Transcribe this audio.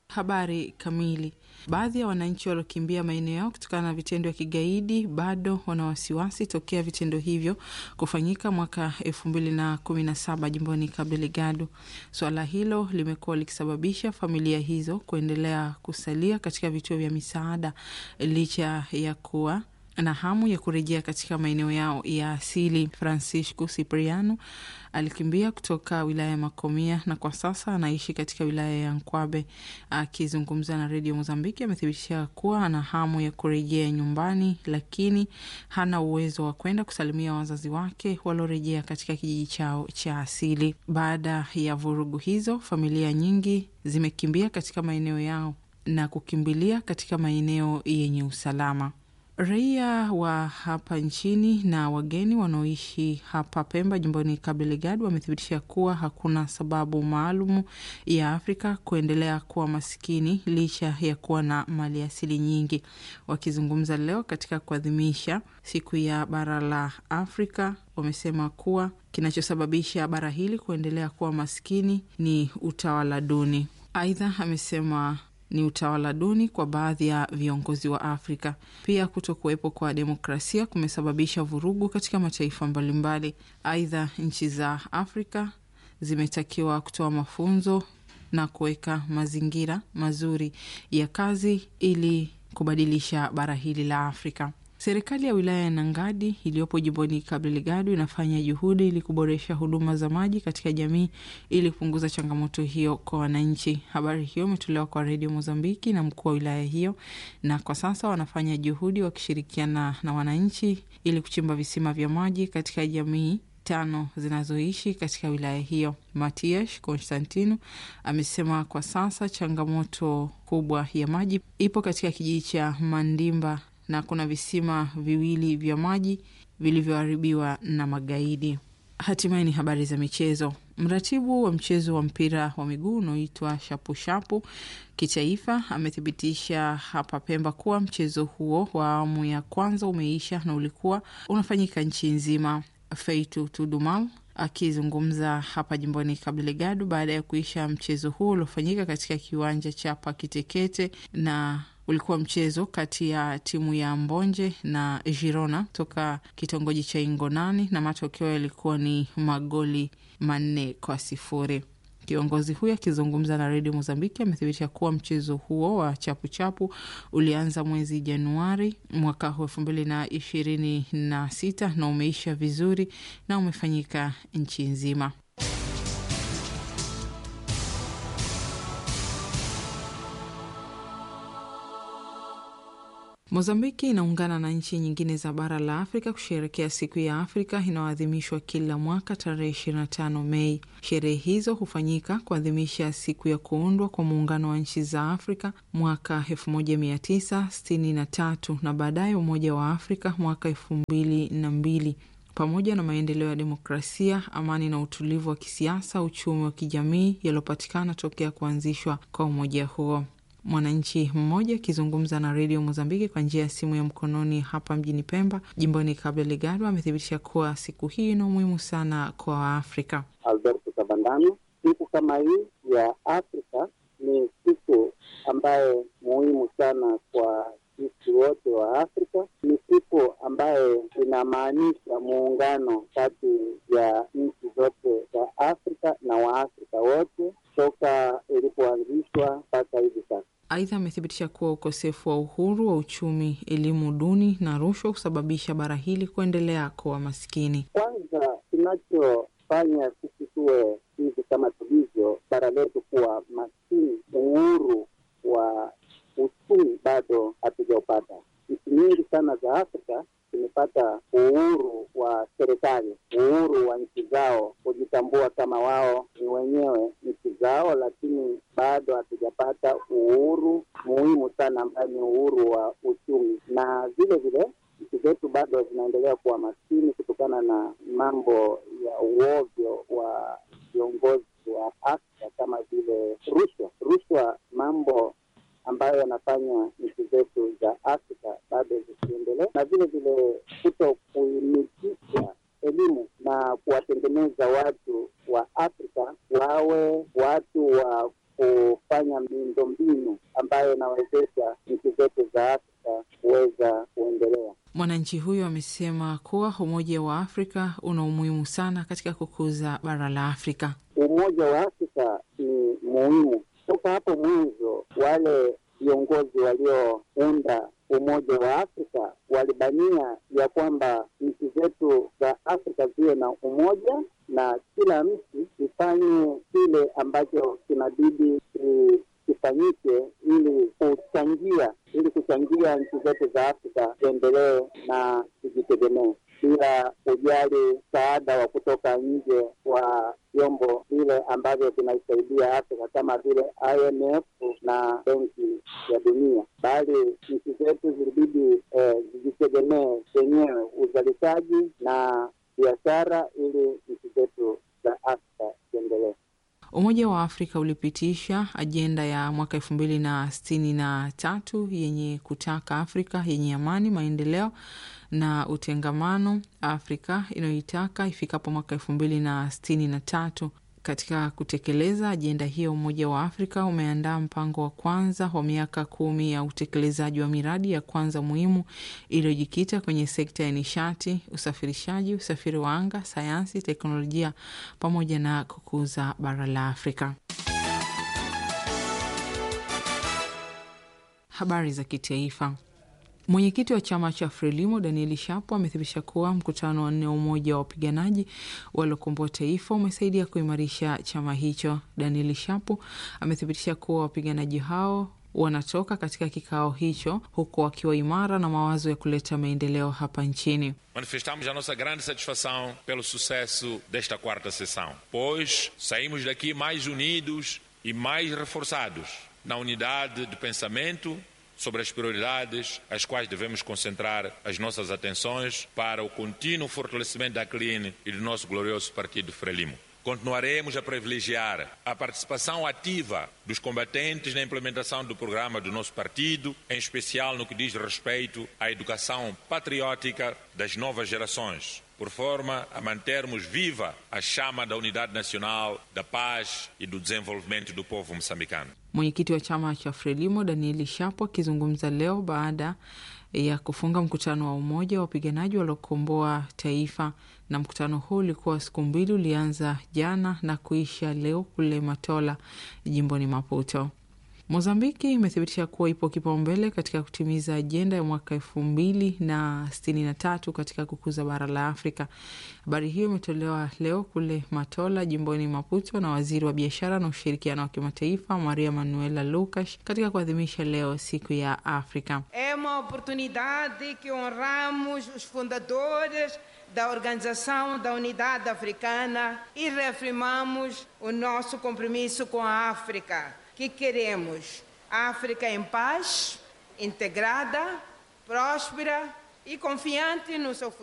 Habari kamili. Baadhi ya wananchi waliokimbia maeneo yao kutokana na vitendo vya kigaidi bado wana wasiwasi tokea vitendo hivyo kufanyika mwaka elfu mbili na kumi na saba jimboni Cabo Delgado. Suala hilo limekuwa likisababisha familia hizo kuendelea kusalia katika vituo vya misaada licha ya kuwa na hamu ya kurejea katika maeneo yao ya asili. Francisco Cipriano alikimbia kutoka wilaya ya Makomia na kwa sasa anaishi katika wilaya ya Nkwabe. Akizungumza na redio Mozambiki, amethibitisha kuwa ana hamu ya kurejea nyumbani, lakini hana uwezo wa kwenda kusalimia wazazi wake waliorejea katika kijiji chao cha asili. Baada ya vurugu hizo, familia nyingi zimekimbia katika maeneo yao na kukimbilia katika maeneo yenye usalama. Raia wa hapa nchini na wageni wanaoishi hapa Pemba, jimboni Cabo Delgado, wamethibitisha kuwa hakuna sababu maalumu ya Afrika kuendelea kuwa masikini licha ya kuwa na mali asili nyingi. Wakizungumza leo katika kuadhimisha siku ya bara la Afrika, wamesema kuwa kinachosababisha bara hili kuendelea kuwa masikini ni utawala duni. Aidha, amesema ni utawala duni kwa baadhi ya viongozi wa Afrika. Pia kuto kuwepo kwa demokrasia kumesababisha vurugu katika mataifa mbalimbali. Aidha, nchi za Afrika zimetakiwa kutoa mafunzo na kuweka mazingira mazuri ya kazi ili kubadilisha bara hili la Afrika. Serikali ya wilaya ya Nangadi iliyopo jimboni Cabo Delgado inafanya juhudi ili kuboresha huduma za maji katika jamii ili kupunguza changamoto hiyo kwa wananchi. Habari hiyo imetolewa kwa redio Mozambiki na mkuu wa wilaya hiyo, na kwa sasa wanafanya juhudi wakishirikiana na wananchi ili kuchimba visima vya maji katika jamii tano zinazoishi katika wilaya hiyo. Matias Constantino amesema kwa sasa changamoto kubwa ya maji ipo katika kijiji cha Mandimba na kuna visima viwili vya maji vilivyoharibiwa na magaidi. Hatimaye ni habari za michezo. Mratibu wa mchezo wa mpira wa miguu unaoitwa shapushapu kitaifa amethibitisha hapa Pemba kuwa mchezo huo wa awamu ya kwanza umeisha na ulikuwa unafanyika nchi nzima. Feitu Tudumal akizungumza hapa jimboni Cabo Delgado baada ya kuisha mchezo huo uliofanyika katika kiwanja cha Pakitekete na ulikuwa mchezo kati ya timu ya Mbonje na Girona toka kitongoji cha Ingonani na matokeo yalikuwa ni magoli manne kwa sifuri. Kiongozi huyo akizungumza na redio Mozambiki amethibitisha kuwa mchezo huo wa chapuchapu ulianza mwezi Januari mwaka huu elfu mbili na ishirini na sita na umeisha vizuri na umefanyika nchi nzima. Mozambiki inaungana na nchi nyingine za bara la Afrika kusherekea siku ya Afrika inayoadhimishwa kila mwaka tarehe 25 Mei. Sherehe hizo hufanyika kuadhimisha siku ya kuundwa kwa muungano wa nchi za Afrika mwaka 1963 na baadaye Umoja wa Afrika mwaka elfu mbili na mbili pamoja na maendeleo ya demokrasia, amani na utulivu wa kisiasa, uchumi wa kijamii yaliyopatikana tokea kuanzishwa kwa umoja huo. Mwananchi mmoja akizungumza na redio Mozambiki kwa njia ya simu ya mkononi hapa mjini Pemba, jimboni Cabo Delgado, amethibitisha kuwa siku hii ina umuhimu sana kwa Waafrika. Alberto Kabandano, siku kama hii ya Afrika ni siku ambayo muhimu sana kwa sisi wote wa Afrika. Ni siku ambayo inamaanisha muungano kati ya nchi zote za Afrika na Waafrika wote toka ilipoanzishwa mpaka hivi sasa. Aidha, amethibitisha kuwa ukosefu wa uhuru wa uchumi, elimu duni na rushwa husababisha bara hili kuendelea kuwa maskini. Kwanza, kinachofanya sisi tuwe hivi kama tulivyo, bara letu kuwa maskini, uhuru wa uchumi bado hatujaupata. Nchi nyingi sana za Afrika zimepata uhuru wa serikali, uhuru wa nchi zao kujitambua kama wao ni wenyewe nchi zao, lakini bado hatujapata uhuru muhimu sana ambayo ni uhuru wa uchumi, na vile vile nchi zetu bado zinaendelea kuwa maskini kutokana na mambo ya uovyo wa viongozi wa Afrika kama vile rushwa. Rushwa, mambo ambayo yanafanya nchi zetu za Afrika bado zisiendelee, na vile vile kuto kuimikisha elimu na kuwatengeneza watu wa Afrika wawe watu wa ku kufanya miundombinu ambayo inawezesha nchi zetu za Afrika kuweza kuendelea. Mwananchi huyo amesema kuwa Umoja wa Afrika una umuhimu sana katika kukuza bara la Afrika. Umoja wa Afrika ni muhimu. Toka hapo mwanzo, wale viongozi waliounda Umoja wa Afrika walibania ya kwamba nchi zetu za Afrika ziwe na umoja na kila nchi ifanye kile ambacho kinabidi kifanyike ili kuchangia ili kuchangia nchi zetu za Afrika ziendelee na zijitegemee bila kujali msaada wa kutoka nje wa vyombo vile ambavyo vinaisaidia Afrika kama vile IMF na Benki ya Dunia, bali nchi zetu zilibidi eh, zijitegemee zenyewe uzalishaji na biashara ili nchi zetu za Afrika ziendelee. Umoja wa Afrika ulipitisha ajenda ya mwaka elfu mbili na sitini na tatu yenye kutaka Afrika yenye amani, maendeleo na utengamano, Afrika inayoitaka ifikapo mwaka elfu mbili na sitini na tatu. Katika kutekeleza ajenda hiyo, Umoja wa Afrika umeandaa mpango wa kwanza wa miaka kumi ya utekelezaji wa miradi ya kwanza muhimu iliyojikita kwenye sekta ya nishati, usafirishaji, usafiri wa anga, sayansi, teknolojia pamoja na kukuza bara la Afrika. Habari za kitaifa. Mwenyekiti wa chama cha Frelimo Danieli Shapo amethibitisha kuwa mkutano wa nne wa umoja wa wapiganaji waliokomboa taifa umesaidia kuimarisha chama hicho. Danieli Shapo amethibitisha kuwa wapiganaji hao wanatoka katika kikao hicho huku wakiwa imara na mawazo ya kuleta maendeleo hapa nchini. Manifestamos a nossa grande satisfação pelo sucesso desta quarta sessão, pois saímos daqui mais unidos e mais reforçados na unidade de pensamento sobre as prioridades às quais devemos concentrar as nossas atenções para o contínuo fortalecimento da CLIN e do nosso glorioso partido Frelimo. Continuaremos a privilegiar a participação ativa dos combatentes na implementação do programa do nosso partido, em especial no que diz respeito à educação patriótica das novas gerações, por forma a mantermos viva a chama da unidade nacional, da paz e do desenvolvimento do povo moçambicano. Mwenyekiti wa chama cha Frelimo Danieli Shapo akizungumza leo baada ya kufunga mkutano wa umoja wa wapiganaji waliokomboa taifa. Na mkutano huu ulikuwa siku mbili, ulianza jana na kuisha leo kule Matola, jimboni Maputo. Mozambiki imethibitisha kuwa ipo kipaumbele katika kutimiza ajenda ya mwaka elfu mbili na sitini na tatu katika kukuza bara la Afrika. Habari hiyo imetolewa leo kule Matola, jimboni Maputo, na waziri wa biashara na ushirikiano wa kimataifa Maria Manuela Lucas katika kuadhimisha leo siku ya Afrika. É uma oportunidade que honramos os fundadores da Organização da Unidade Africana e reafirmamos o nosso compromisso com a África, que queremos África em paz, integrada, próspera e confiante no seu futuro.